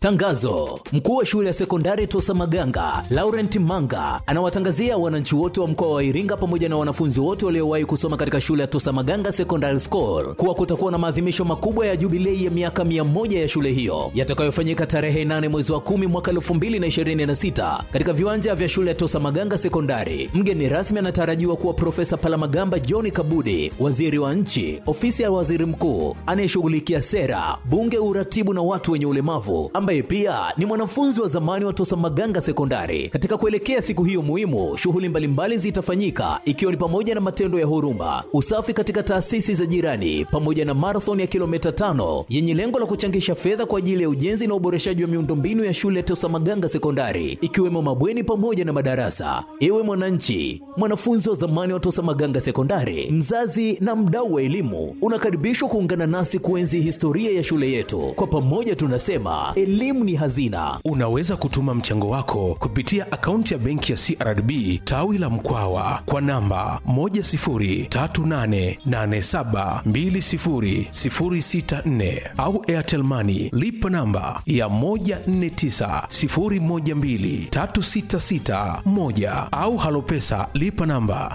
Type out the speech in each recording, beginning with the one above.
Tangazo: mkuu wa shule ya sekondari Tosa Maganga Laurent Manga anawatangazia wananchi wote wa mkoa wa Iringa pamoja na wanafunzi wote waliowahi kusoma katika shule ya Tosa Maganga Secondary School kuwa kutakuwa na maadhimisho makubwa ya jubilei ya miaka mia moja ya shule hiyo yatakayofanyika tarehe 8 mwezi wa 10 mwaka 2026 katika viwanja vya shule ya Tosa Maganga Sekondari. Mgeni rasmi anatarajiwa kuwa Profesa Palamagamba John Kabudi, waziri wa nchi, ofisi ya waziri mkuu anayeshughulikia sera, bunge, uratibu na watu wenye ulemavu, ambaye pia ni mwanafunzi wa zamani wa Tosa Maganga Sekondari. Katika kuelekea siku hiyo muhimu, shughuli mbalimbali zitafanyika ikiwa ni pamoja na matendo ya huruma, usafi katika taasisi za jirani, pamoja na marathon ya kilomita tano yenye lengo la kuchangisha fedha kwa ajili ya ujenzi na uboreshaji wa miundombinu ya shule ya Tosa Maganga Sekondari, ikiwemo mabweni pamoja na madarasa. Ewe mwananchi, mwanafunzi wa zamani wa Tosa Maganga Sekondari, mzazi na mdau wa elimu, unakaribishwa kuungana nasi kuenzi historia ya shule yetu. Kwa pamoja tunasema elimu ni hazina. Unaweza kutuma mchango wako kupitia akaunti ya benki ya CRDB tawi la Mkwawa kwa namba 10388720064 au Airtel Money lipa namba ya 1490123661 au Halopesa lipa namba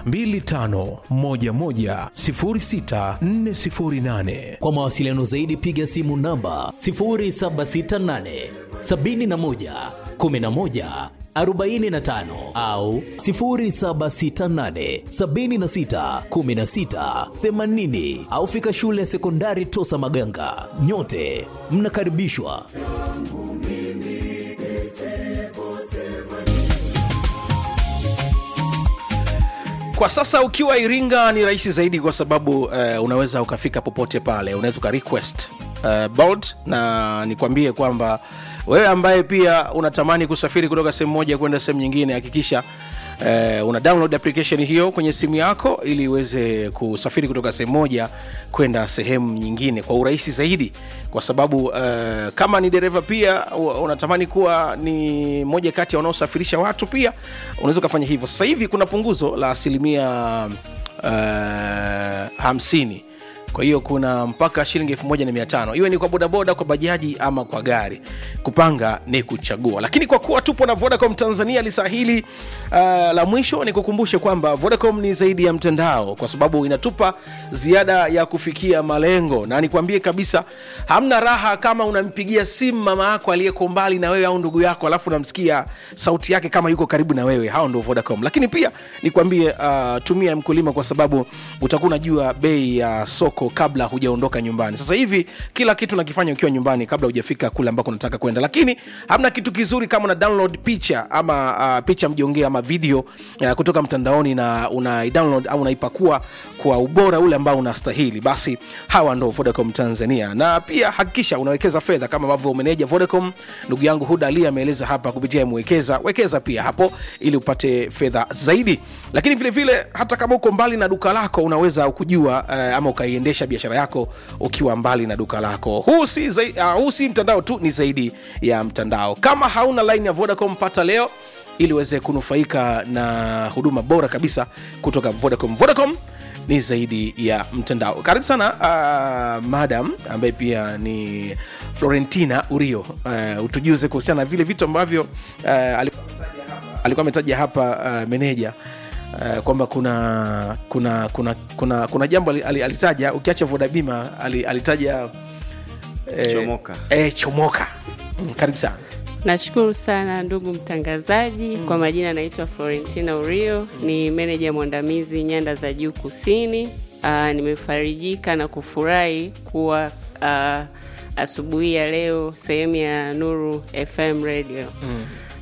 25110648. Kwa mawasiliano zaidi piga simu namba 0768 71 11 45 au 0768 76 16 80 au fika shule ya sekondari Tosa Maganga. Nyote mnakaribishwa. kwa sasa ukiwa iringa ni rahisi zaidi kwa sababu uh, unaweza ukafika popote pale unaweza uka request uh, bolt na nikwambie kwamba wewe ambaye pia unatamani kusafiri kutoka sehemu moja kwenda sehemu nyingine hakikisha Uh, una download application hiyo kwenye simu yako ili uweze kusafiri kutoka sehemu moja kwenda sehemu nyingine kwa urahisi zaidi kwa sababu uh, kama ni dereva pia u- unatamani kuwa ni moja kati ya wanaosafirisha watu pia unaweza ukafanya hivyo sasa hivi kuna punguzo la asilimia uh, hamsini kwa hiyo kuna mpaka shilingi elfu moja na mia tano iwe ni kwa bodaboda kwa bajaji ama kwa gari kupanga ni kuchagua lakini kwa kuwa tupo na vodacom tanzania lisaa hili uh, la mwisho ni kukumbushe kwamba vodacom ni zaidi ya mtandao kwa sababu inatupa ziada ya kufikia malengo na nikwambie kabisa hamna raha kama unampigia simu mama yako aliyeko mbali na wewe au ndugu yako alafu unamsikia sauti yake kama yuko karibu na wewe hao ndo vodacom lakini pia nikwambie uh, tumia mkulima kwa sababu utakuwa unajua bei ya soko kabla hujaondoka nyumbani sasa hivi kila kitu nakifanya ukiwa nyumbani kabla hujafika kule ambako unataka kwenda lakini hamna kitu kizuri kama una download picha ama uh, picha mjongee ama video uh, kutoka mtandaoni na una download au unaipakua kwa ubora ule ambao unastahili basi hawa ndo vodacom tanzania na pia hakikisha unawekeza fedha kama ambavyo meneja vodacom ndugu yangu huda ali ameeleza hapa kupitia mwekeza wekeza pia hapo ili upate fedha zaidi lakini vile vile hata kama uko mbali na duka lako unaweza kujua uh, ama ukaiendesha biashara yako ukiwa mbali na duka lako huu si, zai, uh, huu si mtandao tu ni zaidi ya mtandao kama hauna line ya vodacom pata leo ili uweze kunufaika na huduma bora kabisa kutoka vodacom vodacom ni zaidi ya mtandao karibu sana uh, madam ambaye pia ni florentina urio uh, utujuze kuhusiana na vile vitu ambavyo uh, alikuwa alikuwa ametaja hapa uh, meneja Uh, kwamba kuna kuna kuna kuna kuna jambo ali- ali- alitaja ukiacha vodabima ali- alitaja eh, Chomoka. eh, chomoka Mm, karibu sana Nashukuru sana ndugu mtangazaji. Kwa majina naitwa Florentina Urio, ni meneja mwandamizi nyanda za juu kusini. Uh, nimefarijika na kufurahi kuwa uh, asubuhi ya leo sehemu ya Nuru FM radio mm.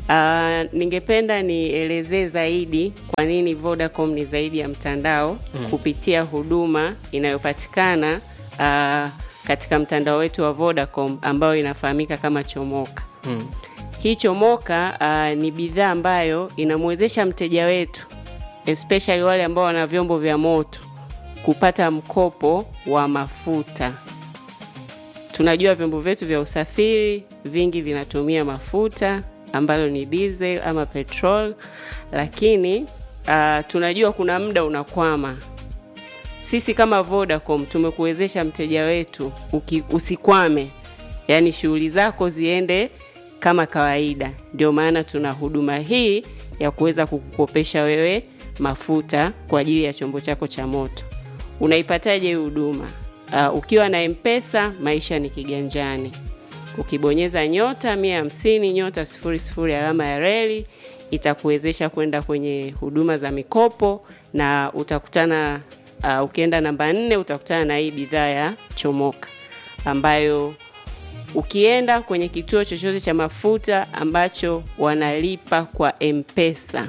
Uh, ningependa nielezee zaidi kwa nini Vodacom ni zaidi ya mtandao mm. kupitia huduma inayopatikana uh, katika mtandao wetu wa Vodacom ambayo inafahamika kama Chomoka mm. Hii Chomoka uh, ni bidhaa ambayo inamwezesha mteja wetu especially wale ambao wana vyombo vya moto kupata mkopo wa mafuta. Tunajua vyombo vyetu vya usafiri vingi vinatumia mafuta ambayo ni diesel ama petrol, lakini uh, tunajua kuna muda unakwama. Sisi kama Vodacom tumekuwezesha mteja wetu uki, usikwame, yaani shughuli zako ziende kama kawaida. Ndio maana tuna huduma hii ya kuweza kukukopesha wewe mafuta kwa ajili ya chombo chako cha moto. Unaipataje hii huduma? Uh, ukiwa na Mpesa maisha ni kiganjani. Ukibonyeza nyota mia hamsini nyota sifuri sifuri alama ya reli itakuwezesha kwenda kwenye huduma za mikopo na utakutana uh, ukienda namba nne utakutana na hii bidhaa ya chomoka ambayo ukienda kwenye kituo chochote cha mafuta ambacho wanalipa kwa mpesa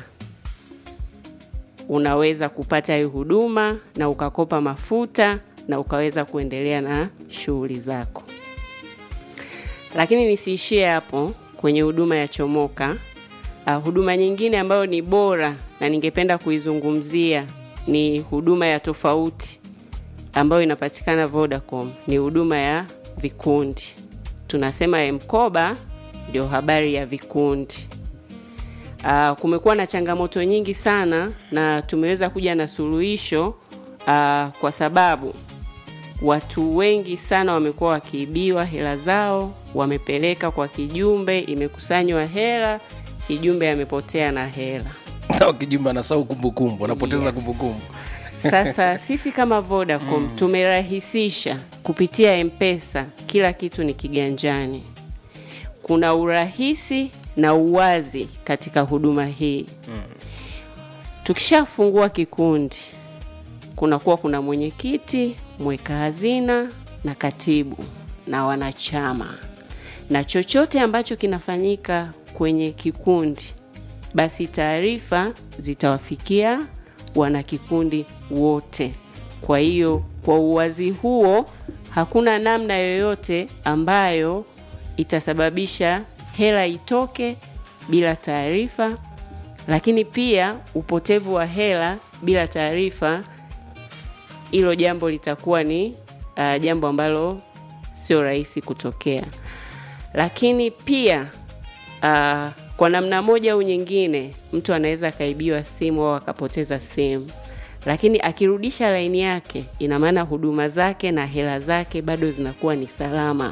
unaweza kupata hii huduma na ukakopa mafuta na ukaweza kuendelea na shughuli zako lakini nisiishie hapo kwenye huduma ya chomoka uh, huduma nyingine ambayo ni bora na ningependa kuizungumzia ni huduma ya tofauti ambayo inapatikana vodacom ni huduma ya vikundi tunasema mkoba ndio habari ya vikundi uh, kumekuwa na changamoto nyingi sana na tumeweza kuja na suluhisho uh, kwa sababu watu wengi sana wamekuwa wakiibiwa hela zao wamepeleka kwa kijumbe imekusanywa hela kijumbe amepotea na hela kijumba anasahau kumbukumbu anapoteza Yes. kumbukumbu sasa sisi kama vodacom mm. tumerahisisha kupitia mpesa kila kitu ni kiganjani kuna urahisi na uwazi katika huduma hii mm. tukishafungua kikundi kunakuwa kuna mwenyekiti mweka hazina na katibu na wanachama na chochote ambacho kinafanyika kwenye kikundi basi taarifa zitawafikia wanakikundi wote kwa hiyo kwa uwazi huo hakuna namna yoyote ambayo itasababisha hela itoke bila taarifa lakini pia upotevu wa hela bila taarifa hilo jambo litakuwa ni uh, jambo ambalo sio rahisi kutokea lakini pia uh, kwa namna moja au nyingine mtu anaweza akaibiwa simu au akapoteza simu lakini akirudisha laini yake ina maana huduma zake na hela zake bado zinakuwa ni salama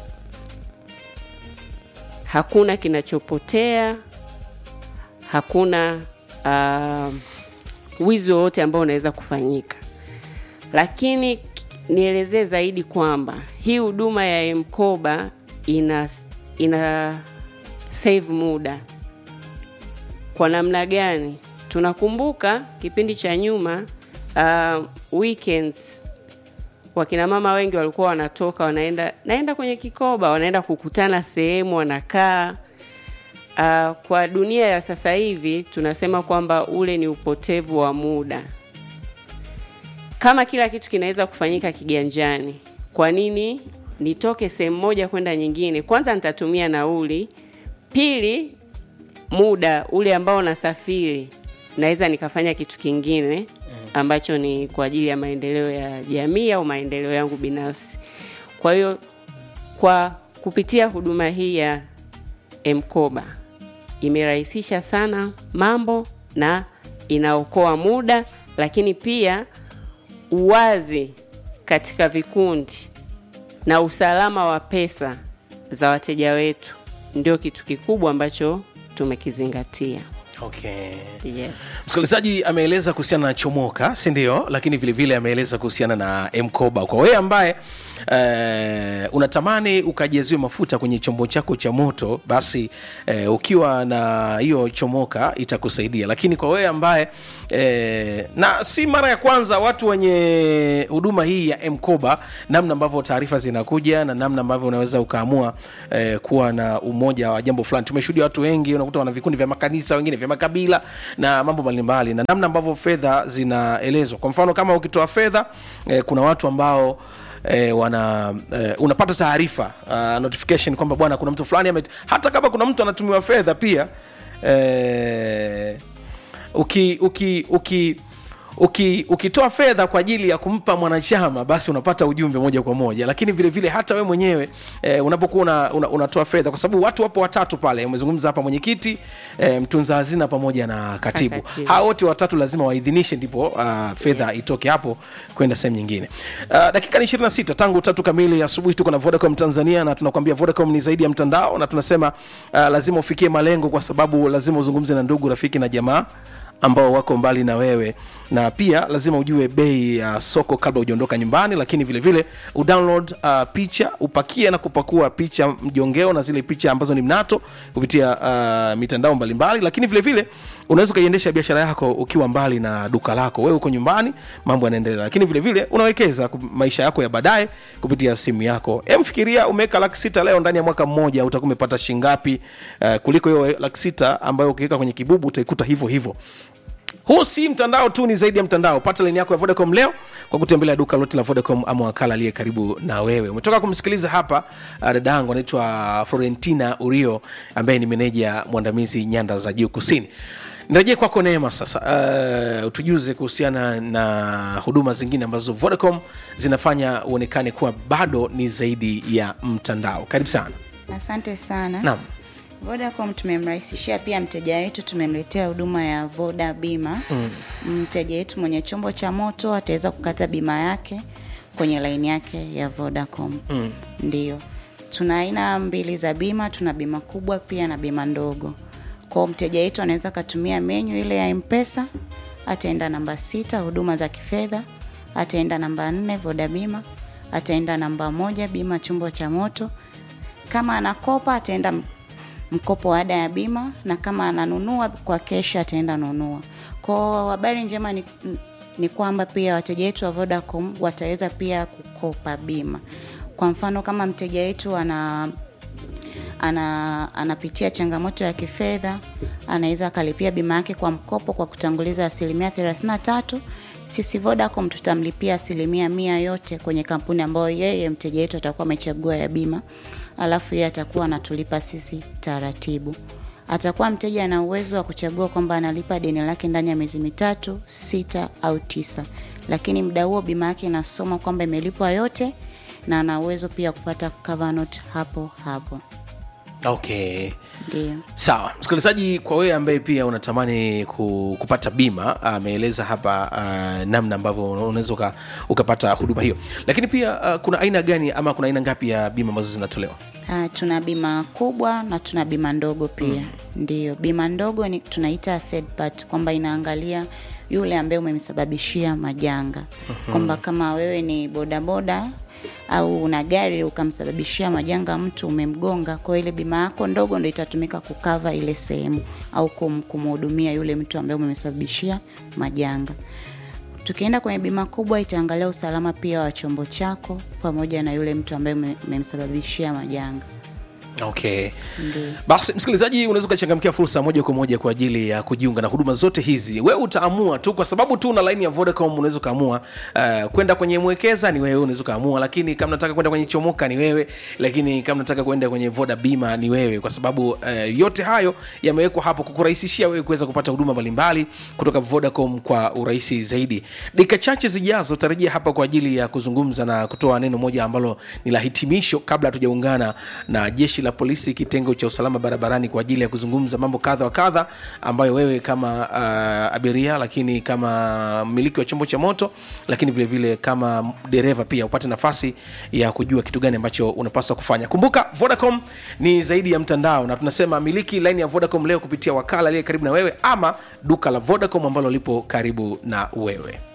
hakuna kinachopotea hakuna uh, wizi wowote ambao unaweza kufanyika lakini k- nielezee zaidi kwamba hii huduma ya mkoba ina ina save muda kwa namna gani tunakumbuka kipindi cha nyuma uh, weekends wakina mama wengi walikuwa wanatoka wanaenda naenda kwenye kikoba wanaenda kukutana sehemu wanakaa uh, kwa dunia ya sasa hivi tunasema kwamba ule ni upotevu wa muda kama kila kitu kinaweza kufanyika kiganjani kwa nini nitoke sehemu moja kwenda nyingine kwanza nitatumia nauli pili muda ule ambao nasafiri naweza nikafanya kitu kingine ambacho ni kwa ajili ya maendeleo ya jamii au maendeleo yangu binafsi kwa hiyo kwa kupitia huduma hii ya mkoba imerahisisha sana mambo na inaokoa muda lakini pia uwazi katika vikundi na usalama wa pesa za wateja wetu ndio kitu kikubwa ambacho tumekizingatia okay. yes. msikilizaji ameeleza kuhusiana na chomoka si ndio lakini vilevile ameeleza kuhusiana na mkoba kwa wewe ambaye eh, unatamani ukajaziwe mafuta kwenye chombo chako cha moto basi eh, ukiwa na hiyo chomoka itakusaidia lakini kwa wewe ambaye eh, na si mara ya kwanza watu wenye huduma hii ya mkoba namna ambavyo taarifa zinakuja na namna ambavyo unaweza ukaamua eh, kuwa na umoja wa jambo fulani tumeshuhudia watu wengi unakuta wana vikundi vya makanisa wengine vya makabila na mambo mbalimbali na namna ambavyo fedha zinaelezwa kwa mfano kama ukitoa fedha eh, kuna watu ambao E, wana e, unapata taarifa uh, notification kwamba bwana kuna mtu fulani ame hata kama kuna mtu anatumiwa fedha pia e, uki uki uki uki, ukitoa fedha kwa ajili ya kumpa mwanachama basi unapata ujumbe moja kwa moja lakini vile vile hata we mwenyewe eh, unapokuwa una, una, unatoa fedha kwa sababu watu wapo watatu pale umezungumza hapa mwenyekiti eh, mtunza hazina pamoja na katibu Katibu. hawa wote watatu lazima waidhinishe ndipo uh, fedha itoke hapo kwenda sehemu nyingine uh, dakika ni 26 tangu tatu kamili asubuhi tuko na vodacom tanzania na tunakwambia vodacom ni zaidi ya mtandao na tunasema uh, lazima ufikie malengo kwa sababu lazima uzungumze na ndugu rafiki na jamaa ambao wako mbali na wewe na pia lazima ujue bei ya soko kabla hujaondoka nyumbani lakini vile vile udownload uh, picha upakie na kupakua picha mjongeo na zile picha ambazo ni mnato kupitia uh, mitandao mbalimbali lakini vile vile unaweza ukaiendesha biashara yako ukiwa mbali na duka lako wewe uko nyumbani mambo yanaendelea lakini vile vile unawekeza ku- maisha yako ya baadaye kupitia simu yako emfikiria umeweka laki sita leo ndani ya mwaka mmoja utakuwa umepata shingapi uh, kuliko hiyo laki sita ambayo ukiweka kwenye kibubu utaikuta hivyo hivyo huu si mtandao tu ni zaidi ya mtandao pata laini yako ya vodacom leo kwa kutembelea duka lote la vodacom ama wakala aliye karibu na wewe umetoka kumsikiliza hapa uh, dada yangu anaitwa florentina urio ambaye ni meneja mwandamizi nyanda za juu kusini nirejee kwako neema sasa uh, utujuze kuhusiana na huduma zingine ambazo vodacom zinafanya uonekane kuwa bado ni zaidi ya mtandao karibu sana asante sana naam vodacom tumemrahisishia pia mteja wetu tumemletea huduma ya voda bima mm. mteja wetu mwenye chombo cha moto ataweza kukata bima yake kwenye laini yake ya vodacom mm. ndio tuna aina mbili za bima tuna bima kubwa pia na bima ndogo kwao mteja wetu anaweza akatumia menyu ile ya mpesa ataenda namba sita huduma za kifedha ataenda namba nne voda bima ataenda namba moja bima chombo cha moto kama anakopa ataenda m- mkopo wa ada ya bima na kama ananunua kwa kesha ataenda nunua kwao habari njema ni, ni kwamba pia wateja wetu wa vodacom wataweza pia kukopa bima kwa mfano kama mteja wetu ana ana anapitia changamoto ya kifedha anaweza akalipia bima yake kwa mkopo kwa kutanguliza asilimia 33 sisi vodacom tutamlipia asilimia mia yote kwenye kampuni ambayo yeye mteja wetu atakuwa amechagua ya bima alafu yeye atakuwa anatulipa sisi taratibu atakuwa mteja ana uwezo wa kuchagua kwamba analipa deni lake ndani ya miezi mitatu sita au tisa lakini muda huo bima yake inasoma kwamba imelipwa yote na ana uwezo pia kupata cover note hapo hapo okay ndio sawa msikilizaji kwa wewe ambaye pia unatamani ku, kupata bima ameeleza hapa uh, namna ambavyo unaweza uka, ukapata huduma hiyo lakini pia uh, kuna aina gani ama kuna aina ngapi ya bima ambazo zinatolewa Uh, tuna bima kubwa na tuna bima ndogo pia mm. ndio bima ndogo ni tunaita third part kwamba inaangalia yule ambaye umemsababishia majanga mm-hmm. kwamba kama wewe ni bodaboda au una gari ukamsababishia majanga mtu umemgonga kwa ile bima yako ndogo ndo itatumika kukava ile sehemu au kum, kumhudumia yule mtu ambaye umemsababishia majanga tukienda kwenye bima kubwa itaangalia usalama pia wa chombo chako pamoja na yule mtu ambaye ume- umemsababishia majanga okay Ndiyo. basi msikilizaji unaweza ukachangamkia fursa moja kwa moja kwa ajili ya kujiunga na huduma zote hizi wewe utaamua tu kwa sababu tu una laini ya vodacom unaweza ukaamua uh, kwenda kwenye mwekeza ni wewe unaweza ukaamua lakini kama nataka kwenda kwenye chomoka ni wewe lakini kama nataka kwenda kwenye voda bima ni wewe kwa sababu uh, yote hayo yamewekwa hapo kukurahisishia wewe kuweza kupata huduma mbalimbali kutoka vodacom kwa urahisi zaidi dakika chache zijazo tarajia hapa kwa ajili ya kuzungumza na kutoa neno moja ambalo ni la hitimisho kabla hatujaungana na jeshi la polisi kitengo cha usalama barabarani kwa ajili ya kuzungumza mambo kadha wa kadha ambayo wewe kama uh, abiria lakini kama mmiliki wa chombo cha moto lakini vile vile kama dereva pia upate nafasi ya kujua kitu gani ambacho unapaswa kufanya kumbuka vodacom ni zaidi ya mtandao na tunasema miliki laini ya vodacom leo kupitia wakala aliye karibu na wewe ama duka la vodacom ambalo lipo karibu na wewe